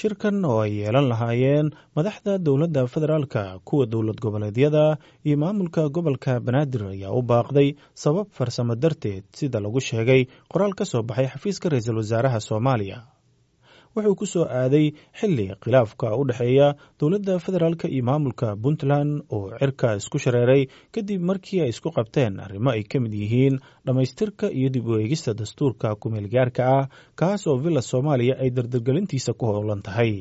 shirkan oo ay yeelan lahaayeen madaxda dowladda federaalka kuwa dowlad goboleedyada iyo maamulka gobolka banaadir ayaa u baaqday sabab farsamo darteed sida lagu sheegay qoraal ka soo baxay xafiiska ra-iisul wasaaraha soomaaliya wuxuu ku soo aaday xilli khilaafka u dhexeeya dowladda federaalk iyo maamulka puntland oo cirka isku shareeray kadib markii ay isku qabteen arrimo ay ka mid yihiin dhammaystirka iyo dib u eegista dastuurka kumeelgaarka ah kaas oo villa soomaaliya ay dardargelintiisa ku howlan tahay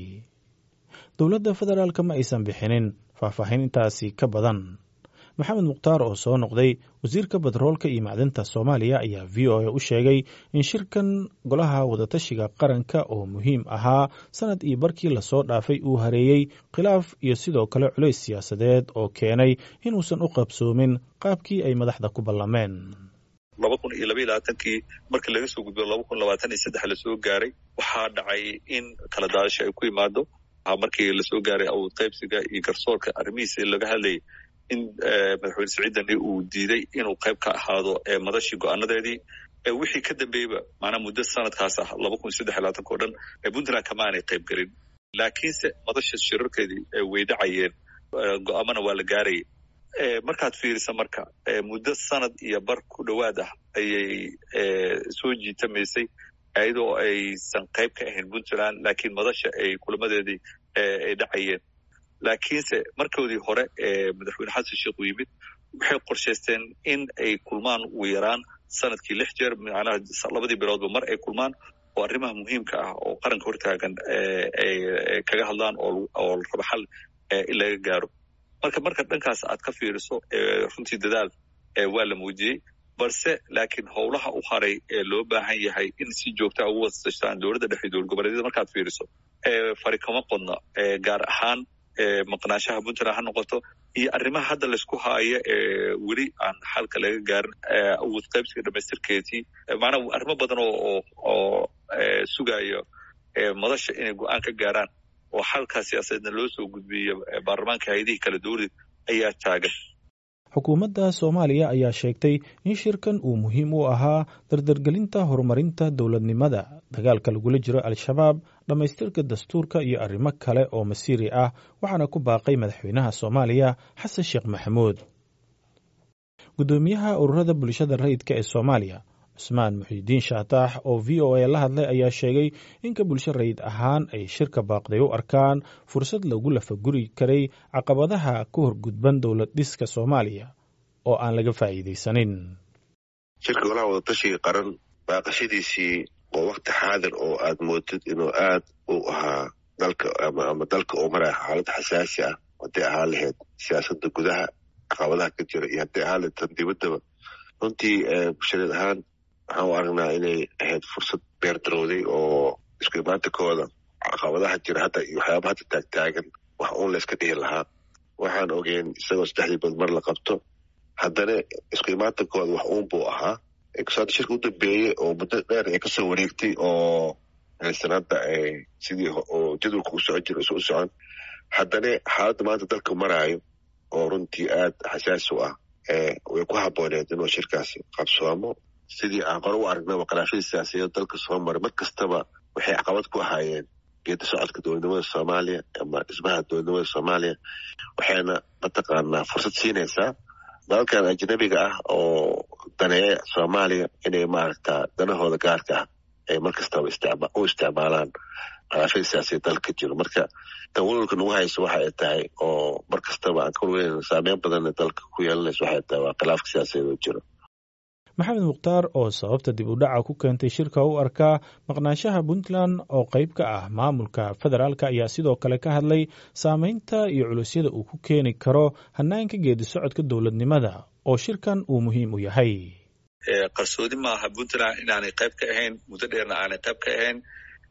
dowladda federaalk ma aysan bixinin faahfaahin intaasi ka badan maxamed mukhtaar oo soo noqday wasiirka batroolka iyo macdinta soomaaliya ayaa v o a u sheegay in shirkan golaha wadatashiga qaranka oo muhiim ahaa sanad iyo barkii lasoo dhaafay uu hareeyey khilaaf iyo sidoo kale culays siyaasadeed oo keenay inuusan u qabsoomin qaabkii ay madaxda ku ballameen laba kun iyo labaiy labaatankii markii laga soo gudbo laba kun labaatan iyo saddex lasoo gaaray waxaa dhacay in kala daadasho ay ku imaado markii lasoo gaaray awood qaybsiga iyo garsoorka arrimihiisi laga hadlayay in madaxweyne siciidani uu diiday inuu qayb ka ahaado madashii go-aanadeedii wixii ka dambeeyeyba maanaa muddo sanadkaas ah laba kun saddex iyo labaatanka o dhan puntland kama aanay qayb gelin laakiinse madasha shirarkeedii way dhacayeen go-aamana waa la gaarayay markaad fiirisa marka muddo sanad iyo bar ku dhowaad ah ayay soo jiitamaysay iyadoo aysan qayb ka ahayn puntland laakiin madasha ay kulamadeedii ay dhacayeen laakiinse markoodii hore ee madaxweyne xasan sheekh uu yimid waxay qorshaysteen in ay kulmaan ugu yaraan sanadkii lix jeer macnaha labadii biloodba mar ay kulmaan oo arrimaha muhiimka ah oo qaranka hortaagan ay kaga hadlaan oo la rabo xal in laga gaaro marka marka dhankaas aad ka fiiriso runtii dadaal waa la muujiyey balse laakiin howlaha u haray ee loo baahan yahay in si joogtaa ugu wasashtaan dowladda dhexe dowlad goboleedyada markaad fiiriso fari kama qodno gaar ahaan maqnaanshaha puntland ha noqoto iyo arrimaha hadda laysku haayo ee weli aan xalka laga gaarin awood qaybsiga dhamaystirkeedii maanaa arrimo badan oo oo sugayo madasha inay go-aan ka gaaraan oo xalkaa siyaasadeedna loo soo gudbiyo baarlamaanka hay-adihii kala dowlad ayaa taagan xukuumadda soomaaliya ayaa sheegtay in shirkan uu muhiim u ahaa dardargelinta horumarinta dowladnimada dagaalka lagula jiro al-shabaab dhammaystirka dastuurka iyo arrimo kale oo masiiri ah waxaana ku baaqay madaxweynaha soomaaliya xasan sheekh maxamuud guddoomiyaha ururada bulshada rayidka ee soomaaliya cusmaan muxiidiin shaataax oo v o a la hadlay ayaa sheegay inka bulsho rayid ahaan ay shirka baaqday u arkaan fursad lagu lafaguri karay caqabadaha ka horgudban dowlad dhiska soomaaliya oo aan laga faa'iidaysanin shirka golaha wadatashiga qaran baaqashadiisii oo wakti xaadir oo aad moodid inuu aad u ahaa dalka ama dalka oo maraya xaalad xasaasi ah hadday ahaan lahayd siyaasadda gudaha caqabadaha ka jira iyo hadday ahaan lahayd tan dibaddaba runtii bulshadeed ahaan waxaan u aragnaa inay ahayd fursad beer darowday oo isku imaantakooda caqabadaha jira hadda iyo waxyaaba hadda taagtaagan wax uun layska dhihi lahaa waxaan ogeyn isagoo saddexdii bad mar la qabto haddana isku imaantankooda wax uun buu ahaa hadda shirka u dambeeyey oo muddo dheer ay kasoo wareegtay oo aysan hadda sidii oo jadwalka u socon jira isu u socon haddana xaaladda maanta dalka maraayo oo runtii aad xasaasi u ah way ku habooneed inuu shirkaasi qabsoomo sidii aan qore u aragnaba khilaafyadii siyaasiyaed dalka soo maray mar kastaba waxay caqabad ku ahaayeen geeda socodka dowladnimada soomaaliya ama dhismaha dowladnimada soomaaliya waxayna mataqaanaa fursad siinaysaa dalalkan ajnabiga ah oo daneeya soomaaliya inay maaragta danahooda gaarka ah ay mar kastaba u isticmaalaan khilaafyada siyaasiyaed dalka jiro marka tan walwalka nagu hayso waxa ay tahay oo mar kastaba aan ka walweynan saameyn badanna dalka ku yeelanayso waxay tahay waa khilaafka siyaasiyaed oo jiro maxamed mukhtaar oo sababta dib u dhaca ku keentay shirka u arkaa maqnaanshaha puntland oo qayb ka ah maamulka federaalk ayaa sidoo kale ka hadlay saameynta iyo culusyada uu ku keeni karo hanaanka geedi socodka dowladnimada oo shirkan uu muhiim u yahay qarsoodi maaha puntland inaanay qayb ka ahayn muddo dheerna aanay qayb ka ahayn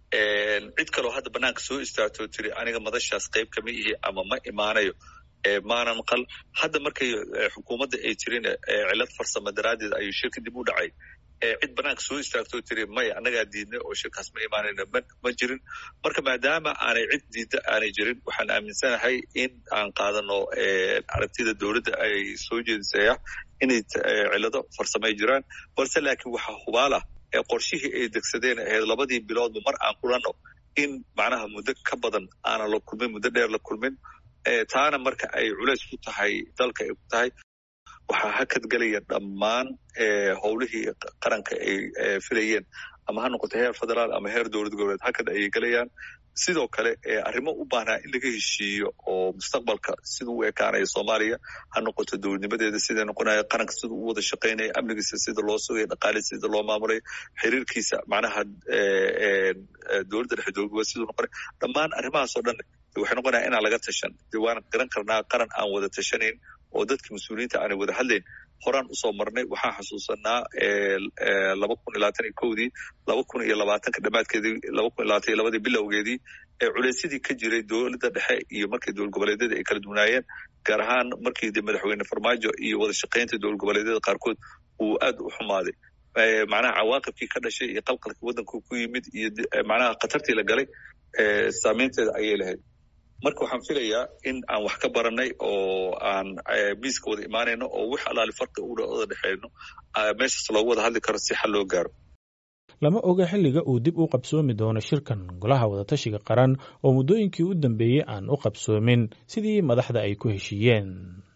cid kaloo hadda banaanka soo istaagtoo tiri aniga madashaas qayb kama ihi ama ma imaanayo maana maqal hadda markay xukuumadda ay jirin cilad farsamo daraaddeed ayuu shirka dib u dhacay cid banaanka soo istaagtoo tiri maya annagaa diidnay oo shirkaas ma imaanayna ma jirin marka maadaama aanay cid diidda aanay jirin waxaan aaminsanahay in aan qaadano aragtida dowladda ay soo jeedisaya inay cilado farsamay jiraan balse laakiin waxaa hubaalah qorshihii ay degsadeen ahayd labadii biloodba mar aan kulanno in macnaha muddo ka badan aanan la kulmin muddo dheer la kulmin taana marka ay culays ku tahay dalka ay ku tahay waxaa hakad gelaya dhammaan howlihii qaranka ay filayeen ama ha noqoto heer federaal ama heer dowlad goboleed hakad ayay gelayaan sidoo kale arrimo u baahnaa in laga heshiiyo oo mustaqbalka siduu u ekaanaya soomaaliya ha noqoto dowladnimadeeda siday noqonaya qaranka siduu u wada shaqaynaya amnigiisa sida loo sugaya dhaqaalihi sida loo maamulayo xiriirkiisa macnaha dowladda dhexe dowlad goboleed siduu noqonaya dhammaan arrimahaasoo dhan waxay noqonaya inaan laga tashan dee waan garan karnaa qaran aan wada tashanayn oo dadka mas-uuliyiinta aanay wada hadlayn horaan usoo marnay waxaan xasuusanaa laba kun iyo labaatan iyo kowdii laba kun iyo labaatanka dhammaadkeedii laba kun iyo labaatan iyo labadii bilowgeedii ee culeysyadii ka jiray dowladda dhexe iyo markii dowlad goboleedyada ay kala duwanaayeen gaar ahaan markii de madaxweyne farmaajo iyo wada shaqaynta dowlad goboleedyada qaarkood uu aad u xumaaday macnaha cawaaqibkii ka dhashay iyo qalqalkii waddanka ku yimid iyo macnaha khatartii la galay saameynteeda ayay lahayd marka waxaan filayaa in aan wax ka baranay oo aan miiska wada imaanayno oo wix alaali farqi u wada dhexeyno meeshaas loogu wada hadli karo si xal loo gaaro lama oga xilliga uu dib u qabsoomi doono shirkan golaha wadatashiga qaran oo muddooyinkii u dambeeyey aan u qabsoomin sidii madaxda ay ku heshiiyeen